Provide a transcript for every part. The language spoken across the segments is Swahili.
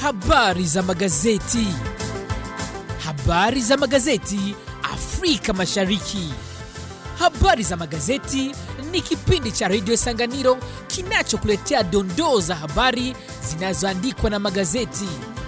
Habari za magazeti. Habari za magazeti Afrika Mashariki. Habari za magazeti ni kipindi cha redio Sanganiro kinachokuletea dondoo za habari zinazoandikwa na magazeti.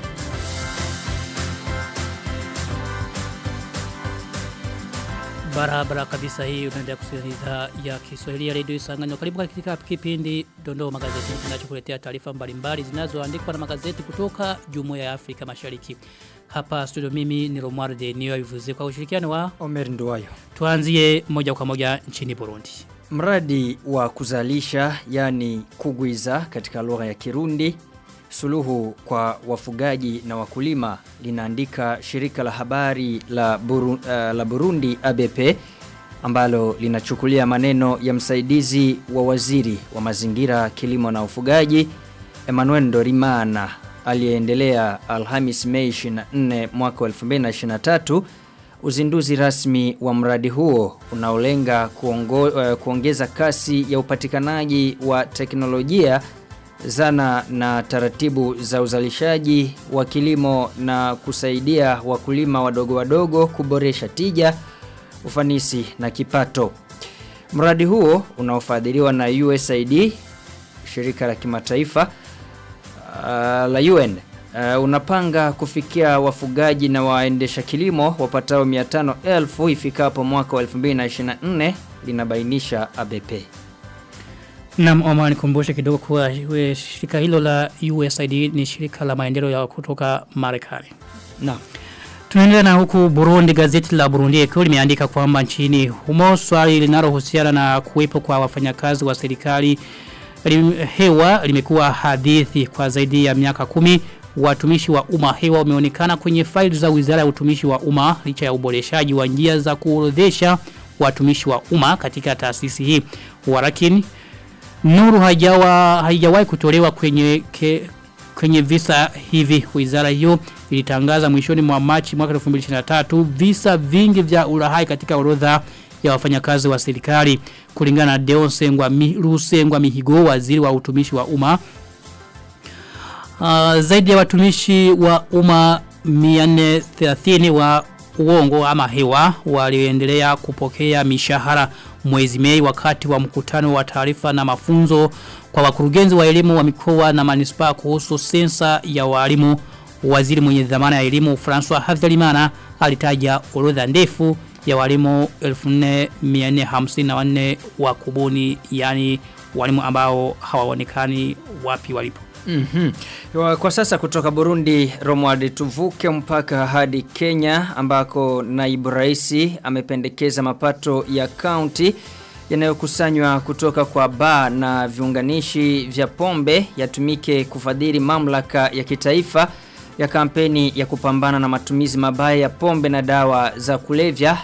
Barabara kabisa hii unaendelea kusikiliza ya Kiswahili ya redio Isanganyiro. Karibu katika kipindi Dondoo Magazeti kinachokuletea taarifa mbalimbali zinazoandikwa na magazeti kutoka Jumuiya ya Afrika Mashariki. Hapa studio mimi ni Romuald Denio Ivuze kwa ushirikiano wa Omer Nduwayo. tuanzie moja kwa moja nchini Burundi. Mradi wa kuzalisha yani kugwiza katika lugha ya Kirundi suluhu kwa wafugaji na wakulima linaandika shirika la habari la, Buru, uh, la Burundi ABP ambalo linachukulia maneno ya msaidizi wa waziri wa mazingira kilimo na ufugaji Emmanuel Dorimana aliyeendelea Alhamis Mei 24 mwaka wa 2023 uzinduzi rasmi wa mradi huo unaolenga kuongo, uh, kuongeza kasi ya upatikanaji wa teknolojia zana na taratibu za uzalishaji wa kilimo na kusaidia wakulima wadogo wadogo kuboresha tija, ufanisi na kipato. Mradi huo unaofadhiliwa na USAID, shirika la kimataifa uh, la UN uh, unapanga kufikia wafugaji na waendesha kilimo wapatao 500,000 ifikapo mwaka wa 2024 linabainisha ABP. Naam, Omar nikumbushe kidogo kuwa we- shirika hilo la USAID ni shirika la maendeleo ya kutoka Marekani. Naam. Tunaendelea na huku Burundi gazeti la Burundi Echo limeandika kwamba nchini humo swali linalohusiana na kuwepo kwa wafanyakazi wa serikali lim, hewa limekuwa hadithi kwa zaidi ya miaka kumi watumishi wa umma hewa wameonekana kwenye faili za Wizara ya Utumishi wa Umma licha ya uboreshaji wa njia za kuorodhesha watumishi wa umma katika taasisi hii. Walakini Nuru haijawa haijawahi kutolewa kwenye ke, kwenye visa hivi wizara hiyo ilitangaza mwishoni mwa Machi mwaka 2023 visa vingi vya ulahai katika orodha ya wafanyakazi wa serikali kulingana na Deon Sengwa mi, Rusengwa Mihigo waziri wa utumishi wa umma uh, zaidi ya watumishi wa umma 430 wa uongo ama hewa walioendelea kupokea mishahara mwezi Mei wakati wa mkutano wa taarifa na mafunzo kwa wakurugenzi wa elimu wa mikoa na manispaa kuhusu sensa ya walimu waziri mwenye dhamana ya elimu François Havyarimana alitaja orodha ndefu ya walimu 1454 wa kubuni yani walimu ambao hawaonekani wapi walipo Mm -hmm. Kwa sasa kutoka Burundi Romuald tuvuke mpaka hadi Kenya ambako naibu raisi amependekeza mapato ya kaunti yanayokusanywa kutoka kwa baa na viunganishi vya pombe yatumike kufadhili mamlaka ya kitaifa ya kampeni ya kupambana na matumizi mabaya ya pombe na dawa za kulevya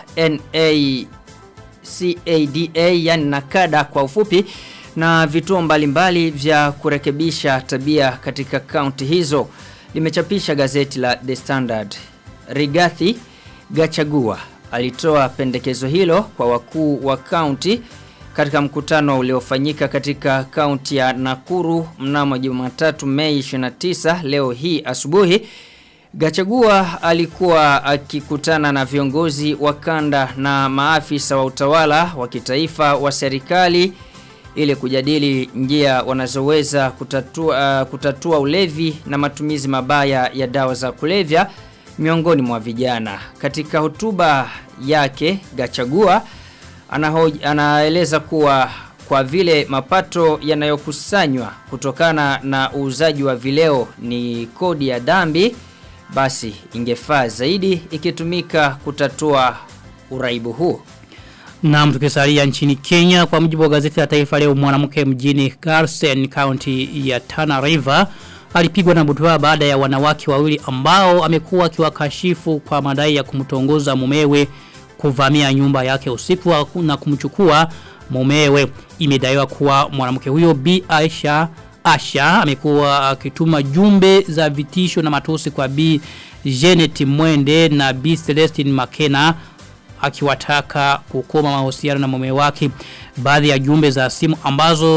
NACADA yani nakada kwa ufupi na vituo mbalimbali vya kurekebisha tabia katika kaunti hizo limechapisha gazeti la The Standard. Rigathi Gachagua alitoa pendekezo hilo kwa wakuu wa kaunti katika mkutano uliofanyika katika kaunti ya Nakuru mnamo Jumatatu Mei 29 leo hii asubuhi. Gachagua alikuwa akikutana na viongozi wa kanda na maafisa wa utawala wa kitaifa wa serikali ili kujadili njia wanazoweza kutatua, uh, kutatua ulevi na matumizi mabaya ya dawa za kulevya miongoni mwa vijana. Katika hotuba yake Gachagua anahoj, anaeleza kuwa kwa vile mapato yanayokusanywa kutokana na uuzaji wa vileo ni kodi ya dhambi basi ingefaa zaidi ikitumika kutatua uraibu huo. Na tukisalia nchini Kenya kwa mujibu wa gazeti la taifa leo mwanamke mjini Garsen County ya Tana River alipigwa na butwa baada ya wanawake wawili ambao amekuwa akiwakashifu kwa madai ya kumtongoza mumewe kuvamia nyumba yake usiku na kumchukua mumewe. Imedaiwa kuwa mwanamke huyo Bi Aisha Asha amekuwa akituma jumbe za vitisho na matusi kwa Bi Janet Mwende na Bi Celestine Makena akiwataka kukoma mahusiano na mume wake. Baadhi ya jumbe za simu ambazo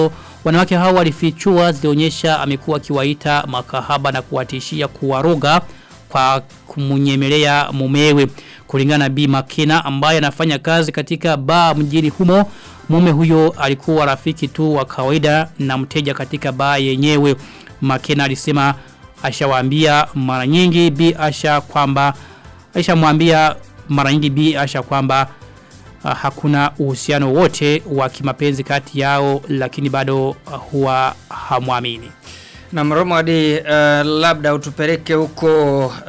Wanawake hao walifichua zilionyesha amekuwa akiwaita makahaba na kuwatishia kuwaroga kwa kumunyemelea mumewe. Kulingana na Bi Makina ambaye anafanya kazi katika baa mjini humo, mume huyo alikuwa rafiki tu wa kawaida na mteja katika baa yenyewe. Makina alisema ashawaambia mara nyingi Bi Asha kwamba alishamwambia mara nyingi Bi Asha kwamba uh, hakuna uhusiano wote wa kimapenzi kati yao lakini bado uh, huwa hamwamini. Na Mromadi uh, labda utupeleke huko uh,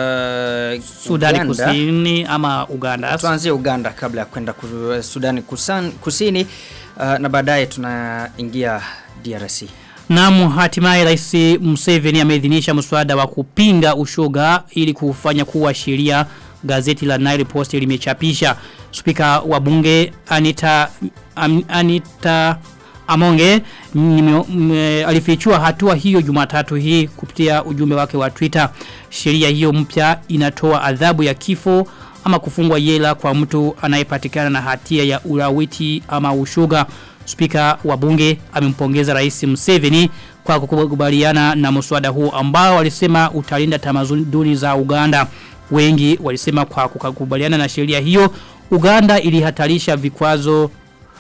Sudani Uganda. Kusini ama Uganda. Tuanzie Uganda kabla ya kwenda ku- Sudani kusan, Kusini uh, na baadaye tunaingia DRC. Naam, hatimaye Rais Museveni ameidhinisha mswada wa kupinga ushoga ili kufanya kuwa sheria. Gazeti la Nile Post limechapisha. Spika wa bunge Anita Am, Anita Amonge nime- m- alifichua hatua hiyo Jumatatu hii kupitia ujumbe wake wa Twitter. Sheria hiyo mpya inatoa adhabu ya kifo ama kufungwa jela kwa mtu anayepatikana na hatia ya ulawiti ama ushoga. Spika wa bunge amempongeza Rais Museveni kwa kukubaliana na mswada huu ambao walisema utalinda tamaduni za Uganda. Wengi walisema kwa kukubaliana na sheria hiyo Uganda ilihatarisha vikwazo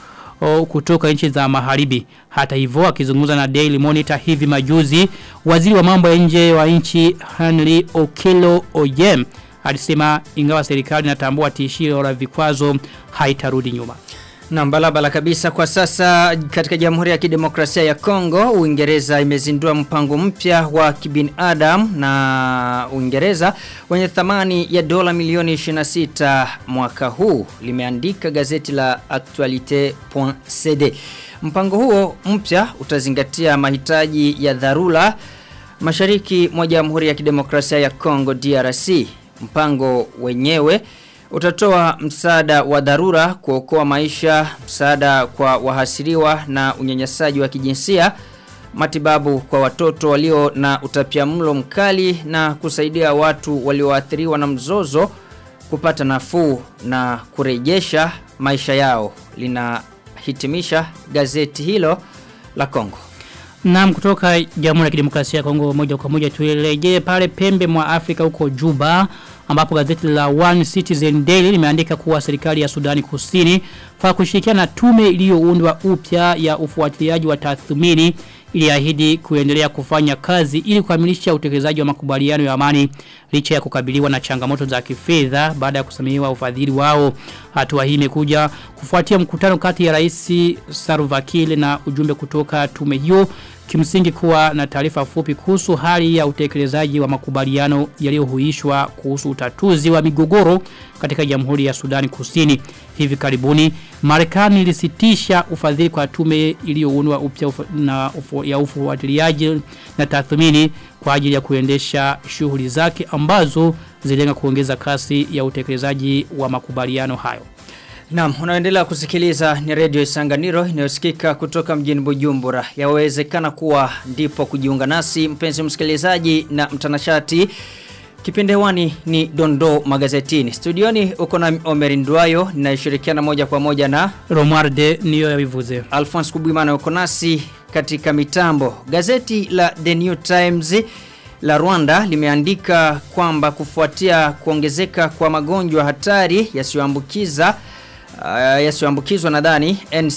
o, kutoka nchi za magharibi. Hata hivyo akizungumza na Daily Monitor hivi majuzi, waziri wa mambo ya nje wa nchi Henry Okello Oyem alisema ingawa serikali inatambua tishio la vikwazo haitarudi nyuma. Na balabala kabisa kwa sasa katika Jamhuri ya Kidemokrasia ya Kongo, Uingereza imezindua mpango mpya wa kibinadamu na Uingereza wenye thamani ya dola milioni 26 mwaka huu, limeandika gazeti la Actualite.cd. Mpango huo mpya utazingatia mahitaji ya dharura mashariki mwa Jamhuri ya Kidemokrasia ya Kongo DRC. Mpango wenyewe utatoa msaada wa dharura kuokoa maisha, msaada kwa wahasiriwa na unyanyasaji wa kijinsia, matibabu kwa watoto walio na utapiamlo mkali na kusaidia watu walioathiriwa na mzozo kupata nafuu na kurejesha maisha yao. Linahitimisha gazeti hilo la Kongo. Naam kutoka Jamhuri ya Kidemokrasia ya Kongo moja kwa moja tuelekee pale pembe mwa Afrika huko Juba ambapo gazeti la One Citizen Daily limeandika kuwa serikali ya Sudani Kusini kwa kushirikiana na tume iliyoundwa upya ya ufuatiliaji wa tathmini iliahidi kuendelea kufanya kazi ili kukamilisha utekelezaji wa makubaliano ya amani licha ya kukabiliwa na changamoto za kifedha baada ya kusamehewa ufadhili wao. Hatua hii imekuja kufuatia mkutano kati ya Rais Salva Kiir na ujumbe kutoka tume hiyo kimsingi kuwa na taarifa fupi kuhusu hali ya utekelezaji wa makubaliano yaliyohuishwa kuhusu utatuzi wa migogoro katika Jamhuri ya Sudani Kusini. Hivi karibuni Marekani ilisitisha ufadhili kwa tume iliyoundwa upya ufa, na ufu, ya ufuatiliaji na tathmini kwa ajili ya kuendesha shughuli zake ambazo zilenga kuongeza kasi ya utekelezaji wa makubaliano hayo. Naam, unaendelea kusikiliza ni Radio Isanganiro inayosikika kutoka mjini Bujumbura. Yawezekana kuwa ndipo kujiunga nasi mpenzi msikilizaji na mtanashati. Kipindi hewani ni Dondo Magazetini. Studioni uko na Omer Ndwayo ninayeshirikiana moja kwa moja na Romualde niyo yabivuze. Alphonse Kubwimana uko nasi katika mitambo. Gazeti la The New Times la Rwanda limeandika kwamba kufuatia kuongezeka kwa magonjwa hatari yasiyoambukiza uh, yasiyoambukizwa nadhani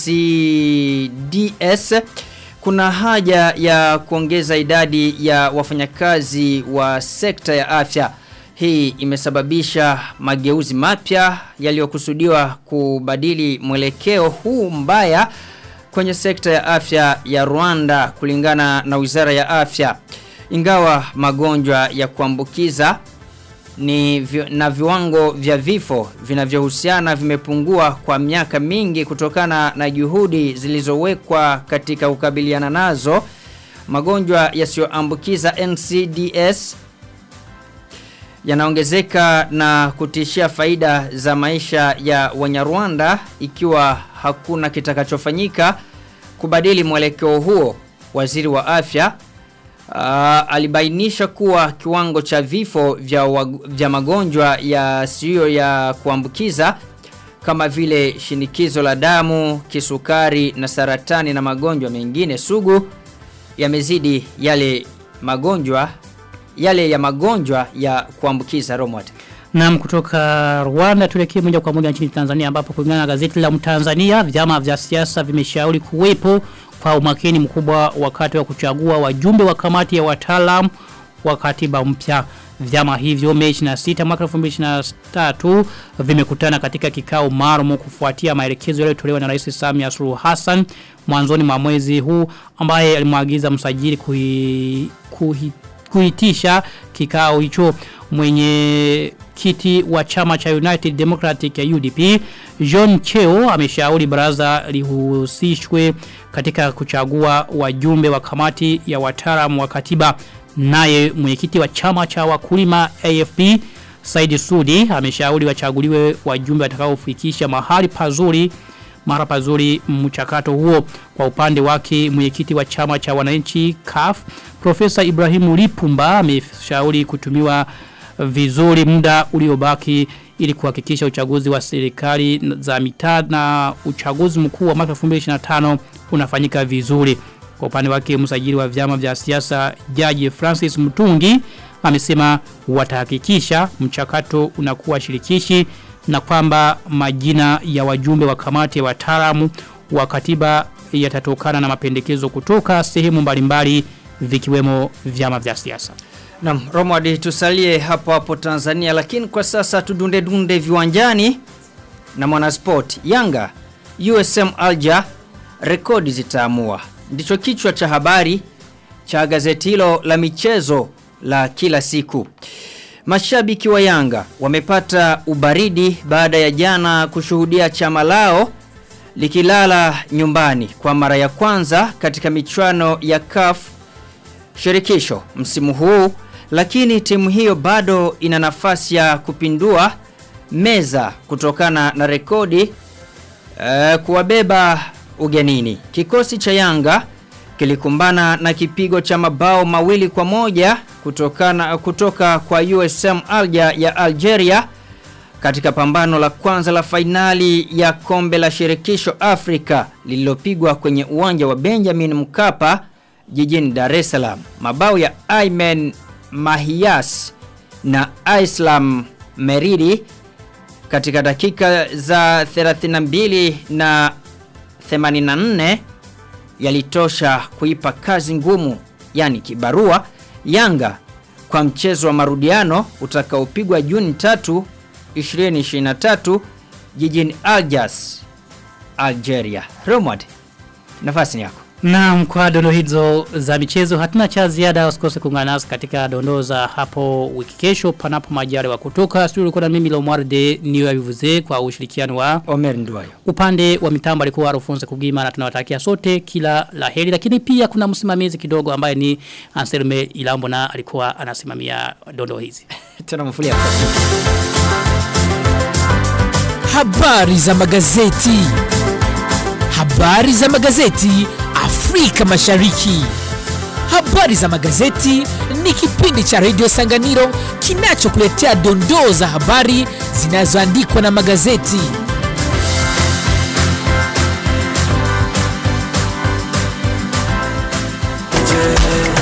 NCDS kuna haja ya kuongeza idadi ya wafanyakazi wa sekta ya afya. Hii imesababisha mageuzi mapya yaliyokusudiwa kubadili mwelekeo huu mbaya kwenye sekta ya afya ya Rwanda kulingana na Wizara ya Afya. Ingawa magonjwa ya kuambukiza ni vi, na viwango vya vifo vinavyohusiana vimepungua kwa miaka mingi kutokana na juhudi zilizowekwa katika kukabiliana nazo magonjwa yasiyoambukiza NCDS yanaongezeka na kutishia faida za maisha ya Wanyarwanda ikiwa hakuna kitakachofanyika kubadili mwelekeo huo waziri wa afya Uh, alibainisha kuwa kiwango cha vifo vya, wag, vya magonjwa yasiyo ya kuambukiza kama vile shinikizo la damu, kisukari na saratani na magonjwa mengine sugu yamezidi yale magonjwa yale ya magonjwa ya kuambukiza Romwat. Naam kutoka Rwanda tuelekee moja kwa moja nchini Tanzania ambapo kulingana na gazeti la Mtanzania vyama vya siasa vimeshauri kuwepo kwa umakini mkubwa wakati wa kuchagua wajumbe wa kamati ya wataalamu wa katiba mpya. Vyama hivyo Mei 26 mwaka 2023 vimekutana katika kikao maalum kufuatia maelekezo yaliyotolewa na Rais Samia Suluhu Hassan mwanzoni mwa mwezi huu ambaye alimwagiza msajili kuhi, kuhi, kuhitisha kikao hicho mwenye kiti wa chama cha United Democratic ya UDP John Cheo ameshauri baraza lihusishwe katika kuchagua wajumbe wa kamati ya wataalamu wa katiba naye mwenyekiti wa chama cha wakulima AFP Saidi Sudi ameshauri wachaguliwe wajumbe watakaofikisha mahali pazuri mara pazuri mchakato huo kwa upande wake mwenyekiti wa chama cha wananchi CAF Profesa Ibrahimu Lipumba ameshauri kutumiwa vizuri muda uliobaki ili kuhakikisha uchaguzi wa serikali za mitaa na uchaguzi mkuu wa mwaka 2025 unafanyika vizuri. Kwa upande wake msajili wa vyama vya siasa Jaji Francis Mutungi amesema watahakikisha mchakato unakuwa shirikishi na kwamba majina ya wajumbe wa kamati ya wataalamu wa katiba yatatokana na mapendekezo kutoka sehemu mbalimbali vikiwemo vyama vya siasa. Naam, Romwadi tusalie hapo hapo Tanzania lakini kwa sasa tudunde dunde viwanjani na mwanasport Yanga USM Alger rekodi zitaamua. Ndicho kichwa cha habari cha gazeti hilo la michezo la kila siku. Mashabiki wa Yanga wamepata ubaridi baada ya jana kushuhudia chama lao likilala nyumbani kwa mara ya kwanza katika michuano ya CAF shirikisho msimu huu lakini timu hiyo bado ina nafasi ya kupindua meza kutokana na rekodi uh, kuwabeba ugenini. Kikosi cha Yanga kilikumbana na kipigo cha mabao mawili kwa moja kutokana kutoka kwa USM Alger ya Algeria katika pambano la kwanza la fainali ya kombe la shirikisho Afrika lililopigwa kwenye uwanja wa Benjamin Mkapa jijini Dar es Salaam. Mabao ya Aymen Mahias na Islam Meridi katika dakika za 32 na 84 yalitosha kuipa kazi ngumu yani kibarua Yanga kwa mchezo wa marudiano utakaopigwa Juni 3 2023 jijini Algiers Algeria. Romad nafasi ni yako. Naam kwa dondo hizo za michezo hatuna cha ziada usikose kuungana nasi katika dondo za hapo wiki kesho panapo majari wa kutoka studio kuna mimi Lomwarde niyo avivuze kwa ushirikiano wa Omer Nduwayo. upande wa mitambo alikuwa Alphonse Kugima na tunawatakia sote kila laheri lakini pia kuna msimamizi kidogo ambaye ni Anselme Ilambo na alikuwa anasimamia dondo hizi Tena mfulia. Habari za magazeti. Habari za magazeti Afrika Mashariki. Habari za magazeti ni kipindi cha Radio Sanganiro kinachokuletea dondoo za habari zinazoandikwa na magazeti.